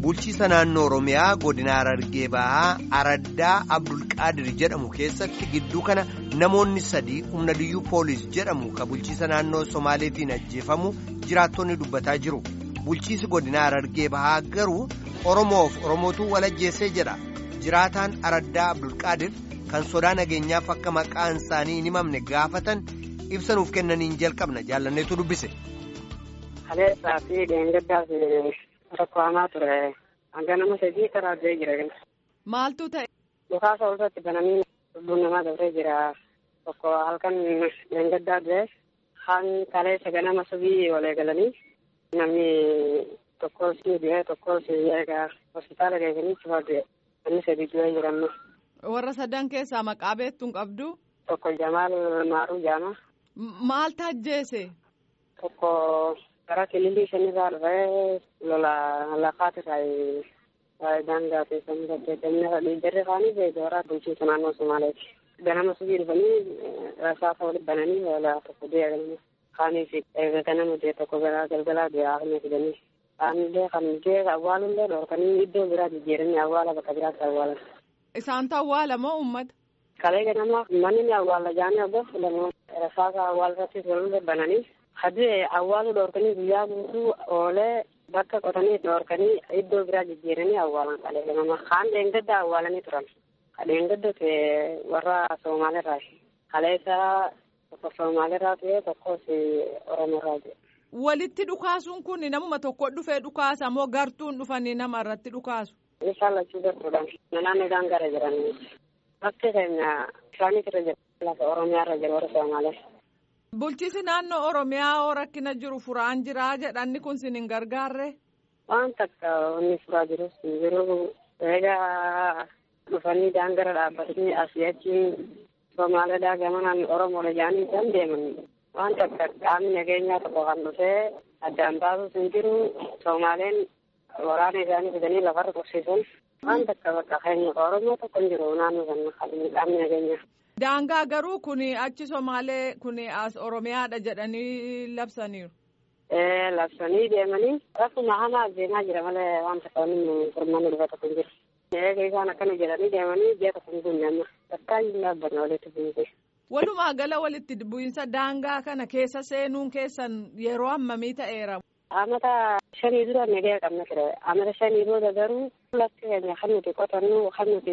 bulchiisa naannoo oromiyaa godina harargee bahaa araddaa abdulqaadir jedhamu keessatti gidduu kana namoonni sadii humna diyyuu poolis jedhamu ka bulchiisa naannoo somaaleetiin ajjeefamu jiraattonni dubbataa jiru bulchiisi godina harargee bahaa garuu oromoof oromootu walajjeessee jedha jiraataan araddaa abdulqaadir kan sodaa nageenyaaf akka maqaan isaanii hin himamne gaafatan ibsanuuf kennaniin jalqabna jaallanneetu dubbise. Kaleessaa fi dheengaddaaf rakkoo hamaa ture. Hanga nama sadii karaa addee jira. Maaltu ta'e? Dhukaasa irratti bananii lubbuun namaa dabree jira. Tokko halkan dheengaddaa du'e. Kaan kaleessa ganama subii walii galanii namni tokkos ni du'e tokkos egaa hospitaala geessanii cufaa du'e. Namni sadii du'ee jiran. Warra sadan keessaa maqaa beektuun qabdu? Tokko Jamaal Maaruu Jaama. Maal tajjeese? Tokko gara kililii shanirraa dhufee lola lafaati irraa daangaa keessanii gaggeeffamne dhiijarri kaanii beekara bulchiinsa naannoo Somaaleeti. Ganama subii dhufanii rasaasa walitti bananii lola tokko du'e ganama. Kaaniif ganama du'e tokko gara galgalaa du'e haafne fidanii. Kaanillee kan du'e awwaalullee dhorkanii iddoo biraa jijjiiranii awwaala bakka biraatti awwaalan. Isaantu awwaala moo uummata? Kalee ganama manni ni awwaala jaanii abbo fudhannoo rasaasa awwaala irratti walirra bananii hadii awwaalu dhoorkanii guyyaa guutuu oolee bakka qotanii dhoorkanii iddoo biraa jijjiiranii awwaalan kalee ganama kaan dheengadda awwaalanii turan dheengadda ta'e warra Soomaalirraa kaleessa tokko Soomaalirraa ta'e tokkos Oromoorraa ta'e. Walitti dhukaasuun kun namuma tokko dhufee dhukaasa moo gartuun dhufanii nama irratti dhukaasu? Isaan lachuu gartuudhaan naannoo daangaarra jiran bakki keenya isaaniitu irra jira lafa Oromiyaa irra jira warra Soomaalee. Bulchiisi naannoo Oromiyaa hoo rakkina jiru furaan jira jedhanni kun sin hin gargaarre? Waan takka inni furaa jirus jiru egaa dhufanii daangara dhaabbatanii asii achi Somaaliidhaa gamanaan Oromoodha jedhanii isaan deeman waan takka qaamni nageenyaa tokko kan dhufee addaan baasus hin jiru Somaaleen waraana isaanii fidanii lafarra qubsiisan waan takka bakka keenya Oromoo tokko hin jiru naannoo sana qaamni nageenyaa. Daangaa garuu kun achi Somaalee kun as Oromiyaadha jedhanii labsaniiru. Ee labsanii deemanii rakkuma hamaa deemaa jira malee waan takka wanni furmaanni dhufa tokko hin jiru. Eega isaan akkana jedhanii deemanii ji'a tokko hin gunne amma bakka hin dhaabbanne walitti bu'uuse. Walumaa gala walitti bu'iinsa daangaa kana keessa seenuun keessan yeroo hammamii ta'eera. Amata shanii dura nagaya qabna ture. Amata shanii booda garuu lafti keenya kan nuti qotannu kan nuti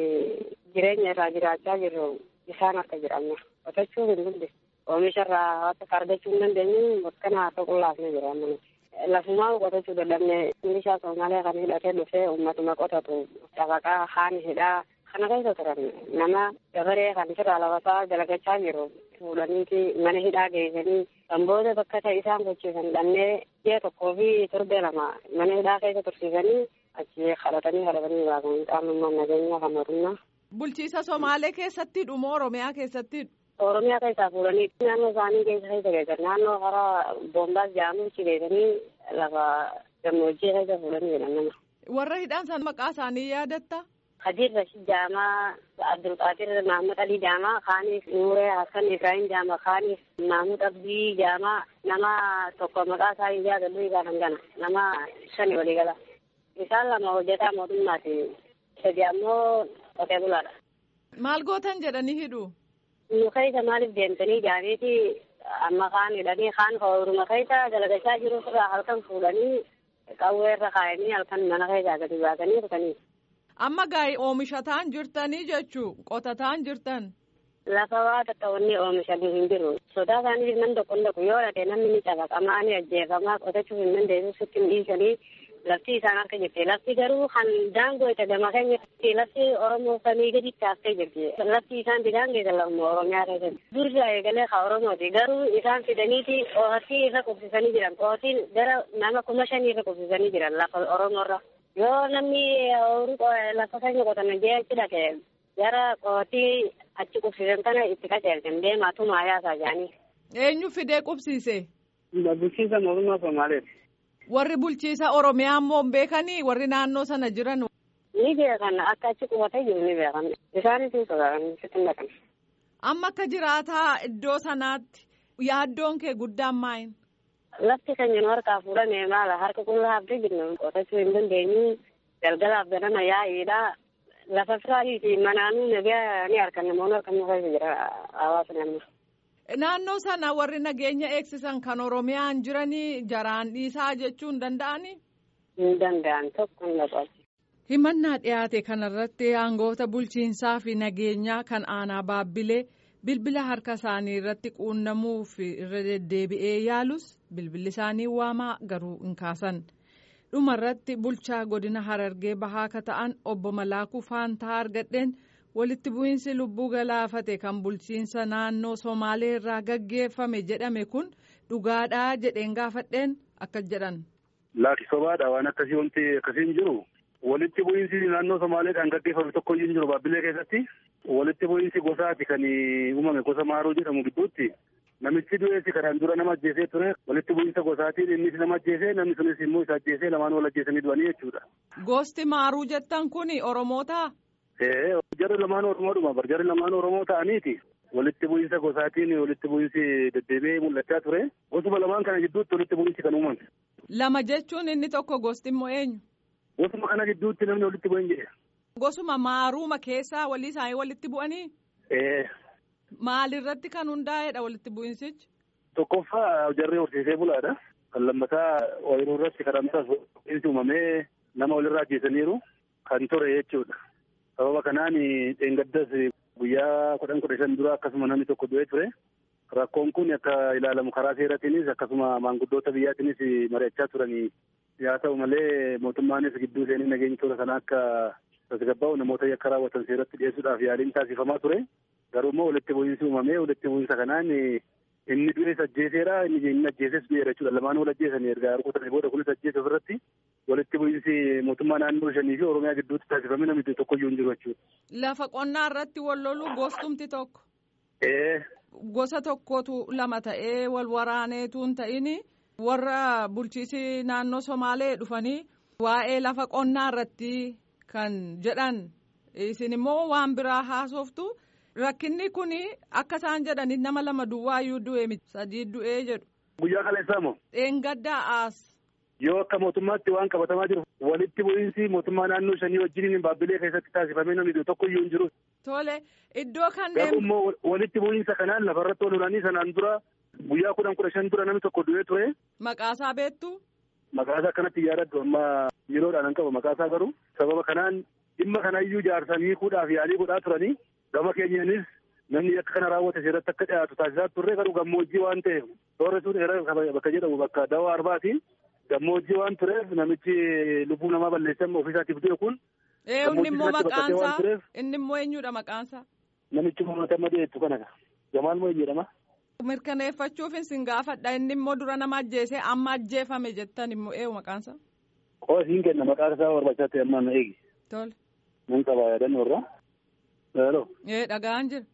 jireenya irraa jiraachaa jirru isaan harka jiranna. Qotachuu hin dandeenye. Oomisha irraa akka fardachuu hin dandeenye bakkana akka qullaafne jira amma nuti. Lafumaa qotachuu dadhabne milishaa Soomaaliyaa kan hidhatee dhufee uummatuma qotatu dafaqaa haan hidhaa kana keessa turan nama dabaree kan sirraa lafasaa dalagachaa jiru fuudhaniiti mana hidhaa geessanii kan booda bakka ta'e isaan gochiisan dhannee ji'a tokkoo fi torbee lama mana hidhaa keessa tursiisanii achi kadhatanii kadhatanii baasan qaamummaan nageenyaa kan mootummaa. Bulchiisa Somaalee keessatti dhumoo Oromiyaa keessatti Oromiyaa keessaa fuudhanii naannoo isaanii keessa keessa geessan naannoo karaa boombaas jedhamutti geessanii lafa gammoojjii keessa fuudhanii jedhan nama. Warra hidhaan san maqaa isaanii yaadatta? Kadir Rashid Jaamaa, Abdulqaadir Mahamad Ali Jaamaa, Kaanis Nuuree Hassan Ibrahim Jaamaa, Kaanis Mahmud Abdii Jaamaa, nama tokko maqaa isaa hin yaadadhu isaan hangana, nama shani walii gala. Isaan lama hojjetaa mootummaati. Sadi ammoo qotee bulaadha. Maal gootan jedhanii hidhu? Nu keessa maaliif deemtanii jaaniiti amma kaan hidhanii kaan horuma keessa dalagachaa jiru irraa halkan fuudhanii qawwee irra kaayanii halkan mana keessaa gadi baasanii dhufanii. Amma gaa'ii oomishataan jirtanii jechuu qotataan jirtan. Lafa waa takka wanni oomishanii hin jiru. Sodaa isaanii nan tokko tokko yoo dhate namni ni cabaqamaa ni ajjeefamaa qotachuu hin dandeessu sitti hin dhiisanii lafti isaan harka jirti. Lafti garuu kan daangoo itti gama keenya lafti Oromoo samii gaditti haftee jirti. Lafti isaan daangeessan lafuma Oromiyaa keessatti. Dursa eegalee ka Oromooti. Garuu isaan fidaniiti qohatii irra qubsisanii jiran. Qohatiin gara nama kuma shanii irra qubsisanii jiran lafa Oromoorra. Yoo namni lafa keenya qotan jee achi dhaqe gara qohatii achi qubsisan kana itti qaceelchan deemaa tumaa yaasaa jedhanii. Eenyu fidee qubsiise? Bulchiinsa mootummaa Somaaleeti. Warri bulchiisa Oromiyaa immoo beekanii warri naannoo sana jiran. Ni beekan akka achi qubatee jiru ni beekan. Isaanis hin sodaatan sitti hin dhaqan. Amma akka jiraataa iddoo sanaatti yaaddoon kee guddaan maayin? lafti keenya nu harkaa fuudhame maala harka qullaa haftee jirna qotachuu hin dandeenyu galgalaaf ganama yaa'iidha lafa firaatiiti manaanuu nagaa ni harkan namoonni harkan nu keessa jira hawaasa naannoo. Naannoo sana warri nageenya eegsisan kan Oromiyaan jiranii jaraan dhiisaa jechuu hin danda'anii? Hin danda'an tokko hin dhaqan. Himannaa dhiyaate kanarratti aangoota bulchiinsaa fi nageenyaa kan aanaa baabbilee bilbila harka isaanii irratti quunnamuuf irra deddeebi'ee yaalus bilbilli isaanii waamaa garuu hin kaasan. dhumarratti bulchaa godina harargee bahaa ka ta'an obbo Malaakuu Faantaa argadheen walitti bu'iinsi lubbuu galaafate kan bulchiinsa naannoo Somaalee irraa gaggeeffame jedhame kun dhugaadhaa jedheen gaafadheen akkas jedhan. Laaki sobaadha waan akkasii wanti akkasii hin jiru. Walitti bu'iinsi naannoo Somaaleedhaan gaggeeffame tokko hin jiru Baabbilee keessatti. Walitti bu'iinsi gosaati kan uumame gosa maaruu jedhamu gidduutti. Namichi du'eessi kanaan dura nama ajjeesee ture walitti bu'iinsa gosaatiin innis nama ajjeesee namni sunis immoo isa ajjeesee lamaan wal ajjeesanii du'anii jechuudha. Gosti maaruu jettan kun Oromoota? Ee jarri lamaan Oromoodhuma bar jarri lamaan Oromoo ta'aniiti. Walitti bu'iinsa gosaatiin walitti bu'iinsi deddeebi'ee mul'achaa ture. Gosuma lamaan kana gidduutti walitti bu'iinsi kan uumame. Lama jechuun inni tokko gosti immoo eenyu? Gosuma kana gidduutti namni walitti bu'een jedhe. Gosuma maaruuma keessaa walii isaanii walitti bu'anii? Ee. Maalirratti kan hundaa'edha walitti bu'insichi? Tokkoffaa jarri horsiisee bulaadha. Kan lammataa ooyiruu irratti kadhamtaas bu'iinsi uumamee nama walirraa ajjeesaniiru kan ture jechuudha. Sababa kanaan dheengaddas guyyaa kudhan kudha shan dura akkasuma namni tokko du'ee ture. Rakkoon kun akka ilaalamu karaa seeratiinis akkasuma maanguddoota biyyaatiinis mari'achaa turanii yaa ta'u malee mootummaanis gidduu seenii nageenya toora sana akka tasgabbaa'u namoota yakka raawwatan seeratti dhiyeessuudhaaf yaaliin taasifamaa ture. Garuu immoo walitti bu'iinsi uumamee walitti bu'iinsa kanaan inni du'ees ajjeeseera inni inni ajjeeses du'eera jechuudha. Lamaan wal ajjeesanii erga rukutanii booda kunis ajjeese ofirratti walitti bu'iinsi mootummaa naannoo shanii fi Oromiyaa gidduutti taasifame namni tokkoyyuu hin jiru jechuudha. Lafa qonnaa irratti wal loluu gostumti tokko. Ee. Gosa tokkotu lama ta'ee wal waraaneetu hin ta'in warra bulchiisi naannoo Somaalee dhufanii waa'ee lafa qonnaa irratti kan jedhan isin immoo waan biraa haasoftu. Rakkinni kun akka isaan jedhanii nama lama duwwaayyuu du'e miti sadii du'ee jedhu. Guyyaa kaleessaa moo? Dheengaddaa as. Yoo akka mootummaatti waan qabatamaa jiru walitti bu'iinsi mootummaa naannoo shanii wajjin baabbilee keessatti taasifamee namni tokko iyyuu hin jiru. Tole iddoo kanneen. Garuu immoo walitti bu'iinsa kanaan lafarratti ol olanii sanaan dura guyyaa kudhan kudha shan dura namni tokko du'ee ture. Maqaasaa beektu? Maqaasaa akkanatti yaadadhu amma yeroodhaan hin qabu maqaasaa garuu sababa kanaan dhimma kanayyuu jaarsanii hiikuudhaaf yaalii godhaa turanii. gama keenyaanis namni akka kana raawwate seeratti akka dhiyaatu taasisaa turre garuu gammoojjii waan ta'eef toora sun bakka jedhamu bakka dawaa arbaati gammoojjii waan tureef namichi lubbuu namaa balleessan ofiisaatiif du'e kun. inni immoo maqaansaa inni immoo eenyudha maqaansaa. Namichi uummata dhiyeessu kana Jamaal moo jedhama. Mirkaneeffachuuf isin gaafadha inni immoo dura nama ajjeesee amma ajjeefame jettan immoo eenyu maqaansaa. Qoosiin kenna maqaan isaa barbaachisaa ta'e amma na eegi. Tole. Nan qaba yaadannoo irraa. Hello. Ee dhagaan jira.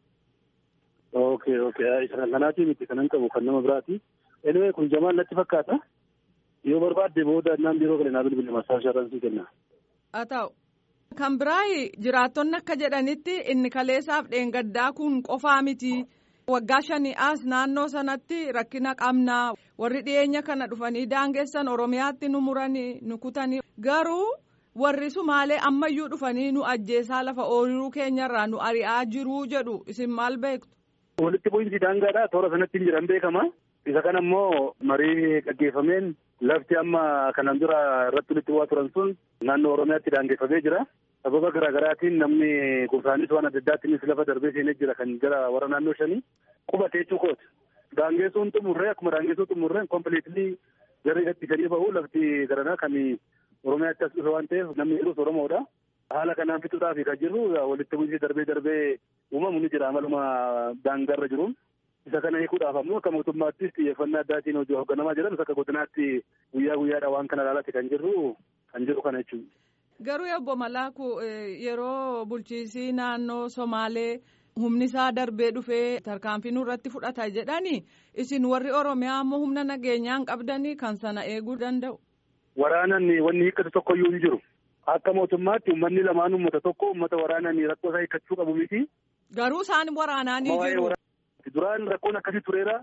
Okay okay isa kanaatii miti kanan qabu kan nama biraati. Anyway kun Jamaal natti fakkaata. Yoo barbaadde booda naan biroo galee naa bilbila masaa sharransii kenna. Haa ta'u. Kan biraa jiraattonni akka jedhanitti inni kaleessaaf dheengaddaa kun qofaa miti. Waggaa shanii as naannoo sanatti rakkina qabnaa warri dhiyeenya kana dhufanii daangessan Oromiyaatti nu muranii nu kutanii garuu. warri sumaalee ammayyuu dhufanii nu ajjeesaa lafa ooyiruu keenyarraa nu ari'aa jiruu jedhu isin maal beektu. Walitti bu'iinsi daangaadha toora sanatti hin jiran beekama. Isa kana immoo marii gaggeeffameen lafti amma kanan dura irratti walitti bu'aa turan sun naannoo Oromiyaatti daangeffamee jira. Sababa garaagaraatiin namni gosaanis waan adda addaatiinis lafa darbee seenee jira kan jira warra naannoo shanii qubatee cuukooti. Daangessuun xumurree akkuma daangessuu xumurreen kompiliitilii garee gadhiisanii bahu lafti garanaa kan Oromiyaatti as dhufe waan ta'eef namni jirus Oromoodha. Haala kanaan fixuudhaaf kan jirru walitti bu'iinsi darbee darbee uumamu ni jira amaluma daangarra jiruun. Isa kana hiikuudhaaf ammoo akka mootummaattis xiyyeeffannaa addaatiin hojii hoogganamaa jiran akka godinaatti guyyaa guyyaadha waan kana ilaalatti kan jirru kan jiru kana jechuudha. Garuu obbo Malaaku yeroo bulchiisii naannoo Somaalee humni isaa darbee dhufee tarkaanfii nurratti fudhata jedhanii isin warri Oromiyaa ammoo humna nageenyaan qabdanii kan sana eeguu danda'u. Waraanan wanni hiikkatu tokkoyyuu hin jiru. Akka mootummaatti uummanni lamaan uummata tokko uummata waraanaan rakkoo isaa hiikkachuu qabu miti. Garuu isaan waraanaa ni jiru. Duraan rakkoon akkasii tureera.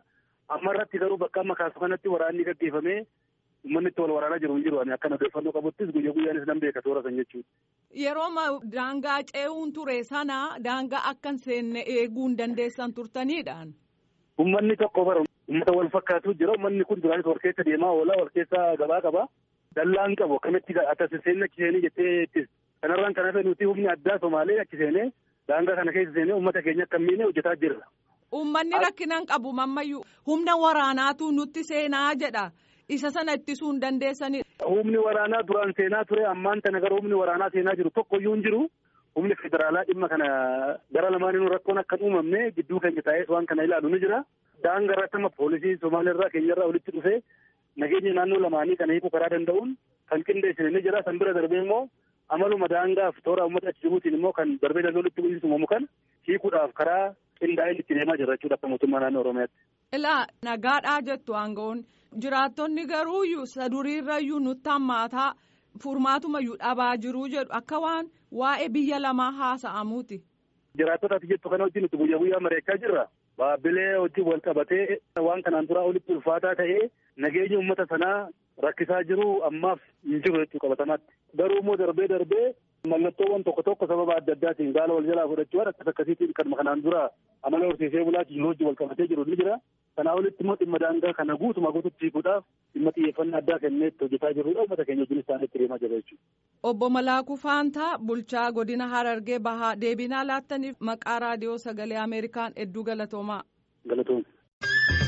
Amma irratti garuu bakka amma kaasu kanatti waraanni gaggeeffamee uummanni itti wal waraanaa jiru hin jiru ani akka odeeffannoo qabuttis guyyaa guyyaanis nan beeka toora san jechuudha. Yeroo daangaa ce'uun ture sana daangaa akka hin seenne eeguu hin dandeessan turtaniidhaan. Uummanni tokko bara uummata wal fakkaatu jira uummanni kun duraanis wal keessa deemaa oola wal keessa gabaa qaba. Dallaan qabu akkamitti atas seenni achi seenee jettee ittis kanarraan kan hafe nuti humni addaa Somaalee achi seenee daangaa kana keessa seenee uummata keenya akka miine hojjetaa jirra. Uummanni rakkinan qabu mammayyuu humna waraanaatu nutti seenaa jedha. Isa sana ittisuu hin dandeessani. Humni waraanaa duraan seenaa ture ammaan tana gara humni waraanaa seenaa jiru tokkoyyuu hin jiru. Humni federaalaa dhimma kana gara lamaaniinuu rakkoon akka hin uumamne gidduu keenya taa'ee waan kana ilaalu ni jira. Daangaa irratti amma poolisii Somaaliirraa keenyarraa walitti dhufee nageenya naannoo lamaanii kana hiikuu karaa danda'uun kan qindeessine ni jira. San bira darbee immoo amaluma daangaaf toora uummata achi jiruutiin immoo kan darbee darbee walitti bu'iinsa uumamu kan hiikuudhaaf karaa qindaa'een itti deemaa jira jechuudha akka mootummaa naannoo Oromiyaatti. Ilaa nagaadhaa jettu aangawoon jiraattonni garuu saduriirrayyuu nutti hammaataa furmaatumayyuu dhabaa jiruu jedhu akka waan waa'ee biyya lamaa haasa'amuuti. Jiraattotaati jettu kana wajjin nuti guyyaa guyyaa mari'achaa jirra. Baabbilee wajjin wal qabatee waan kanaan duraa olitti ulfaataa ta'ee nageenya uummata sanaa rakkisaa jiru ammaaf hin jiru jechuu qabatamaatti. Garuu immoo darbee darbee mallattoowwan tokko tokko sababa adda addaatiin gaala wal jalaa fudhachuudhaan akkas akkasiitiin kan kanaan dura amala horsiisee bulaatiin yeroo wajjin wal qabatee jiru ni jira. Kanaa olitti immoo dhimma daangaa kana guutuma guututti hiikuudhaaf dhimma xiyyeeffannaa addaa kenneetti hojjetaa jirudha. Uummata keenya wajjin isaaniitti deemaa jira jechuudha. Obbo Malaakuu Faantaa bulchaa godina Harargee Bahaa deebinaa laattaniif maqaa raadiyoo sagalee Ameerikaan hedduu galatoomaa. Galatooma.